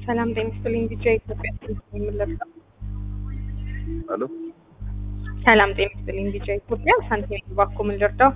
ሰላም ጤና ይስጥልኝ። ቢጫ ኢትዮጵያ የምንለብሰው አሎ ሰላም ጤና ይስጥልኝ። ቢጫ ኢትዮጵያ ሳንቲም ባኮ ምን ልርዳው?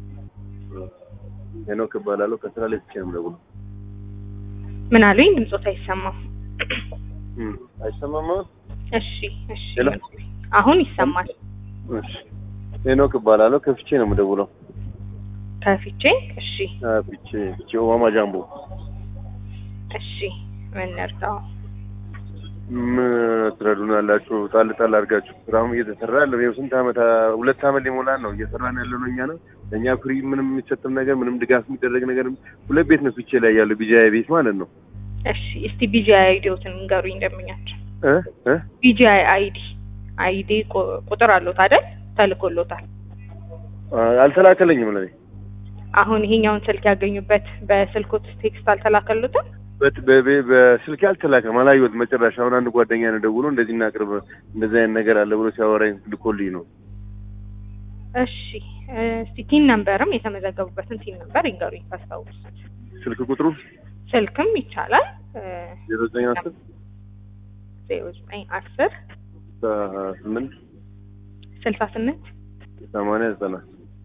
ሄኖክ እባላለሁ ከስራ ላይ ብቻ ነው የምደውለው። ምን አሉኝ? ድምፆት አይሰማም። እም፣ አይሰማም አሁን? እሺ እሺ፣ ሄሎ። አሁን ይሰማል። እሺ ሄኖክ እባላለሁ ከፍቼ ነው የምደውለው። ከፊቼ እሺ አ ፍቼ ፍቼ ኦማማ ጃምቦ እሺ፣ ምን ልርዳው? ምን ትረዱናላችሁ? ጣል ጣል አድርጋችሁ ስራውም እየተሰራ ያለው ይኸው ስንት ዓመት ሁለት ዓመት ሊሞላን ነው እየሰራን ያለ ነው። እኛ ነው እኛ ፍሪ ምንም የሚሰጥም ነገር ምንም ድጋፍ የሚደረግ ነገር ሁለት ቤት ነው ፍቼ ላይ ያለው ቢጃይ ቤት ማለት ነው። እሺ፣ እስቲ ቢጂአይ አይዲዎትን ንገሩኝ እንደምኛቸው። እ እ ቢጂአይ አይዲ አይዲ ቁ- ቁጥር አለዎት አይደል? ተልኮሎታል። አልተላከለኝም ለኔ አሁን ይሄኛውን ስልክ ያገኙበት በስልኮት ቴክስት አልተላከሉትም? በት- በ- በስልክ አልተላከም፣ አላየሁትም። መጨረሻ አሁን አንድ ጓደኛ ነው ደውሎ እንደዚህ እናቅርብ እንደዚህ አይነት ነገር አለ ብሎ ሲያወራኝ ልኮልኝ ነው። እሺ እስቲ ቲን ነምበርም የተመዘገቡበትን ቲን ነምበር ይንገሩኝ ካስታውሱ። ስልክ ቁጥሩ ስልክም ይቻላል ዜሮ ዘጠኝ አስር ዜሮ ዘጠኝ አስር ስምንት ስልሳ ስምንት ሰማንያ ዘጠና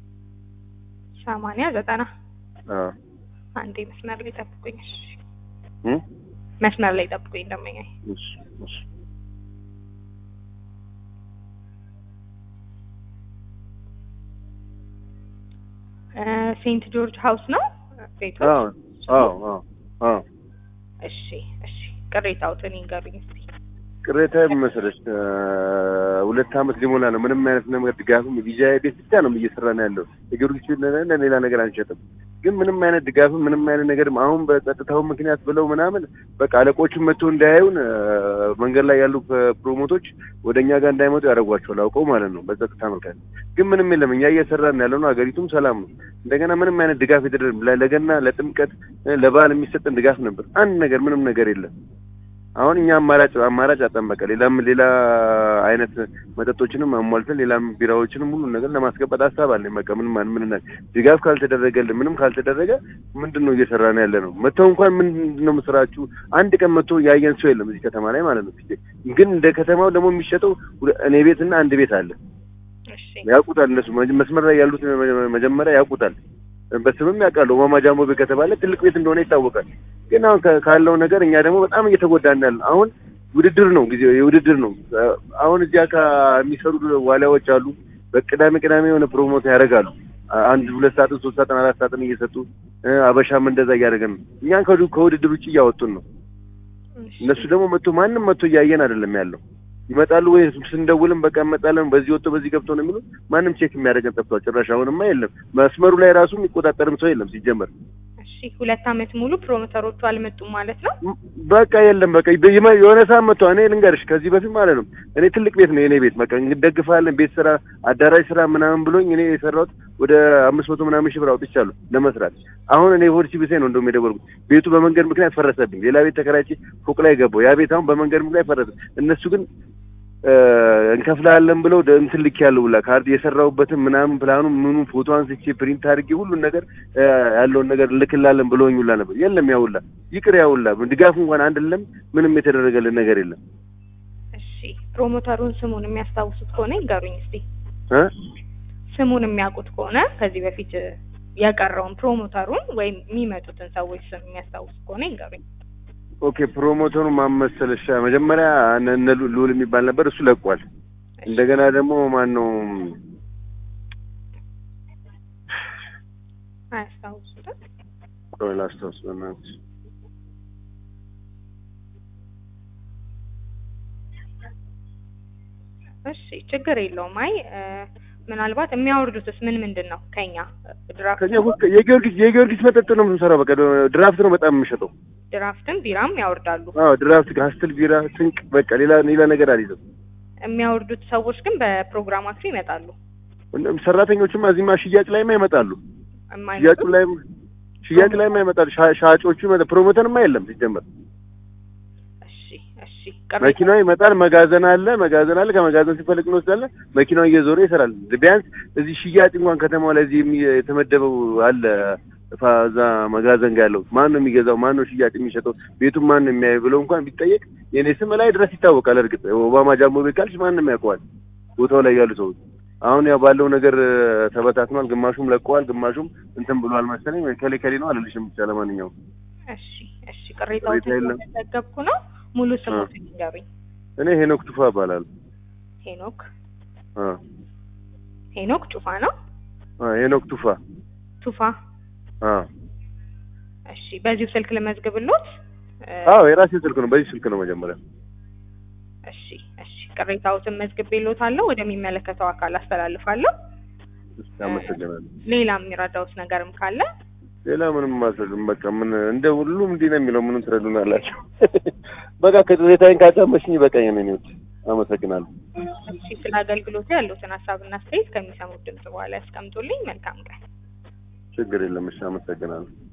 ሰማንያ ዘጠና አዎ አንዴ መስመር ላይ ጠብቁኝ። እሺ እ መስመር ላይ ጠብቁኝ እንደመኛኝ እሺ እሺ ሴንት ጆርጅ ሀውስ ነው ቤቱ? አዎ አዎ አዎ አዎ እሺ እሺ ቅሬታዎትን ይንገሩኝ እስቲ። ቅሬታ መሰለሽ ሁለት ዓመት ሊሞላ ነው። ምንም አይነት ነገር ድጋፍም ቪዛ ቤት ብቻ ነው እየሰራ ነው ያለው። የጊዮርጊስ ቤት ነን፣ ሌላ ነገር አንሸጥም። ግን ምንም አይነት ድጋፍም ምንም አይነት ነገርም አሁን በጸጥታው ምክንያት ብለው ምናምን በቃ አለቆቹን መጥቶ እንዳያዩን መንገድ ላይ ያሉ ፕሮሞቶች ወደ እኛ ጋር እንዳይመጡ ያደርጓቸዋል አውቀው ማለት ነው። በጸጥታ ምክንያት ግን ምንም የለም። እኛ እየሰራን ያለ ነው። ሀገሪቱም ሰላም ነው። እንደገና ምንም አይነት ድጋፍ የተደረገ ለገና ለጥምቀት ለበዓል የሚሰጠን ድጋፍ ነበር። አንድ ነገር ምንም ነገር የለም። አሁን እኛ አማራጭ አማራጭ አጠንበቀ ሌላም ሌላ አይነት መጠጦችንም አሟልተን ሌላም ቢራዎችንም ሁሉን ነገር ለማስገባት ሀሳብ አለኝ። በቃ ምንም ማን ምን ድጋፍ ካልተደረገልን ምንም ካልተደረገ ምንድን ነው እየሰራን ያለ ነው? መተው እንኳን ምንድን ነው ምስራችሁ? አንድ ቀን መጥቶ ያየን ሰው የለም እዚህ ከተማ ላይ ማለት ነው። ግን እንደ ከተማው ደግሞ የሚሸጠው እኔ ቤት እና አንድ ቤት አለ። እሺ ያውቁታል እነሱ መስመር ላይ ያሉት መጀመሪያ ያውቁታል። በስምም ያውቃሉ። ኦማማ ጃምቦ ቤት ከተባለ ትልቅ ቤት እንደሆነ ይታወቃል። ግን አሁን ከ- ካለው ነገር እኛ ደግሞ በጣም እየተጎዳን ያለ አሁን ውድድር ነው ጊዜው የውድድር ነው። አሁን እዚያ ከሚሰሩ ዋሊያዎች አሉ። በቅዳሜ ቅዳሜ የሆነ ፕሮሞት ያደርጋሉ። አንድ ሁለት ሰዓትን ሶስት ሰዓትን አራት ሰዓትን እየሰጡ አበሻም እንደዛ እያደረገን ነው። እኛን ከውድ- ከውድድር ውጭ እያወጡን ነው። እሺ እነሱ ደግሞ መጥቶ ማንም መጥቶ እያየን አይደለም ያለው። ይመጣሉ ወይ ስንደውልም በቃ እንመጣለን በዚህ ወጥቶ በዚህ ገብቶ ነው የሚሉት። ማንም ቼክ የሚያደርገን ጠፍቷል። ጭራሽ አሁንማ የለም። መስመሩ ላይ ራሱ የሚቆጣጠርም ሰው የለም ሲጀመር እሺ ሁለት ዓመት ሙሉ ፕሮሞተሮቹ አልመጡም ማለት ነው? በቃ የለም። በቃ ይመ- የሆነ ሰዓት መጥቶ እኔ ልንገርሽ፣ ከዚህ በፊት ማለት ነው እኔ ትልቅ ቤት ነው የኔ ቤት በቃ እንደግፋለን ቤት ስራ፣ አዳራሽ ስራ ምናምን ብሎኝ እኔ የሰራሁት ወደ አምስት መቶ ምናምን ሺህ ብር አውጥቻለሁ ለመስራት። አሁን እኔ ሆድ ሲብሴ ነው እንደውም የደወልኩት። ቤቱ በመንገድ ምክንያት ፈረሰብኝ። ሌላ ቤት ተከራይቼ ፎቅ ላይ ገባሁ። ያ ቤት አሁን በመንገድ ምክንያት ፈረሰ። እነሱ ግን እ እንከፍላለን ብለው ደ- እንትን ልክ ያለው ሁላ ካርድ የሰራሁበትን ምናምን ፕላኑ ምኑ ፎቶ አንስቼ ፕሪንት አድርጌ ሁሉን ነገር እ ያለውን ነገር ልክላለን ብለውኝ ሁላ ነበር። የለም ያ ሁላ ይቅር፣ ያ ሁላ ድጋፍ እንኳን አንድለም ምንም የተደረገልን ነገር የለም እሺ ፕሮሞተሩን ስሙን የሚያስታውሱት ከሆነ ይንገሩኝ እስቲ። እ ስሙን የሚያውቁት ከሆነ ከዚህ በፊት የቀረውን ፕሮሞተሩን ወይም የሚመጡትን ሰዎች ስም የሚያስታውሱ ከሆነ ይንገሩኝ። ኦኬ ፕሮሞተሩ ማን መሰለሽ? መጀመሪያ እነ እነ ሉ- ልዑል የሚባል ነበር፣ እሱ ለቋል። እንደገና ደግሞ ማን ነው አያስታውሱትም? ቆይ ላስታውስ በእናትሽ እሺ ችግር የለውም። አይ እ፣ ምናልባት የሚያወርዱትስ ምን ምንድን ነው ከኛ ድራፍት ከኛ ውስጥ የጊዮርጊስ የጊዮርጊስ መጠጥ ነው የምንሰራው። በቃ ድራፍት ነው በጣም የምንሸጠው። ድራፍትም ቢራም ያወርዳሉ። አዎ ድራፍት፣ ካስትል ቢራ፣ ስንቅ በቃ ሌላ ሌላ ነገር አልይዝም። የሚያወርዱት ሰዎች ግን በፕሮግራማቸው ይመጣሉ። ሰራተኞችማ እዚህማ ሽያጭ ላይማ ይመጣሉ። የማይመጡ ሽያጭ ላይ ሽያጭ ላይማ ይመጣሉ። ሻ- ሻጮቹ ይመጣ ፕሮሞተርማ የለም ሲጀመር። እሺ እሺ ቅሬታ መኪናው ይመጣል። መጋዘን አለ፣ መጋዘን አለ። ከመጋዘን ሲፈልግ እንወስዳለን። መኪናው እየዞረ ይሰራል። ቢያንስ እዚህ ሽያጭ እንኳን ከተማው ላይ እዚህ የሚ- የተመደበው አለ ፋ- እዛ መጋዘን ጋር ያለው ማን ነው የሚገዛው? ማን ነው ሽያጭ የሚሸጠው? ቤቱን ማን ነው የሚያየው ብለው እንኳን ቢጠየቅ የኔ ስም ላይ ድረስ ይታወቃል። እርግጥ ኦባማ ጃምቦ ቤት ካልሽ ማንም ያውቀዋል ቦታው ላይ ያሉ ሰዎች። አሁን ያው ባለው ነገር እ፣ ተበታትኗል። ግማሹም ለቀዋል፣ ግማሹም እንትን ብሏል መሰለኝ። ወይ ከሌ ከሌ ነው አልልሽም። ብቻ ለማንኛውም እሺ እሺ ቅሬታዎትን ቅሬታ የለም። ስለዘገብኩ ነው። ሙሉ ስሞትን ይንገሩኝ። እኔ ሄኖክ ቱፋ እባላለሁ። ሄኖክ አ ሄኖክ ጩፋ ነው አ ሄኖክ ቱፋ ቱፋ። አ እሺ በዚሁ ስልክ ልመዝግብሎት። እ፣ አዎ የራሴ ስልክ ነው። በዚህ ስልክ ነው መጀመሪያ። እሺ እሺ ቅሬታዎትን መዝግቤሎታለሁ። ወደሚመለከተው አካል አስተላልፋለሁ። እሺ፣ አመሰግናለሁ። ሌላ የሚረዳውት ነገርም ካለ ሌላ ምንም ማሰልም በቃ ምን እንደ ሁሉም እንዲህ ነው የሚለው ምንም ትረዱናላችሁ። በቃ ከቅሬታዬን ካዳመሽኝ በቃኝ። ነው አመሰግናለሁ። እሺ ስለ አገልግሎቱ ያሉትን ሀሳብና አስተያየት ከሚሰሙት ድምጽ በኋላ ያስቀምጡልኝ። መልካም ቀን። ችግር የለም። እሺ፣ አመሰግናለሁ።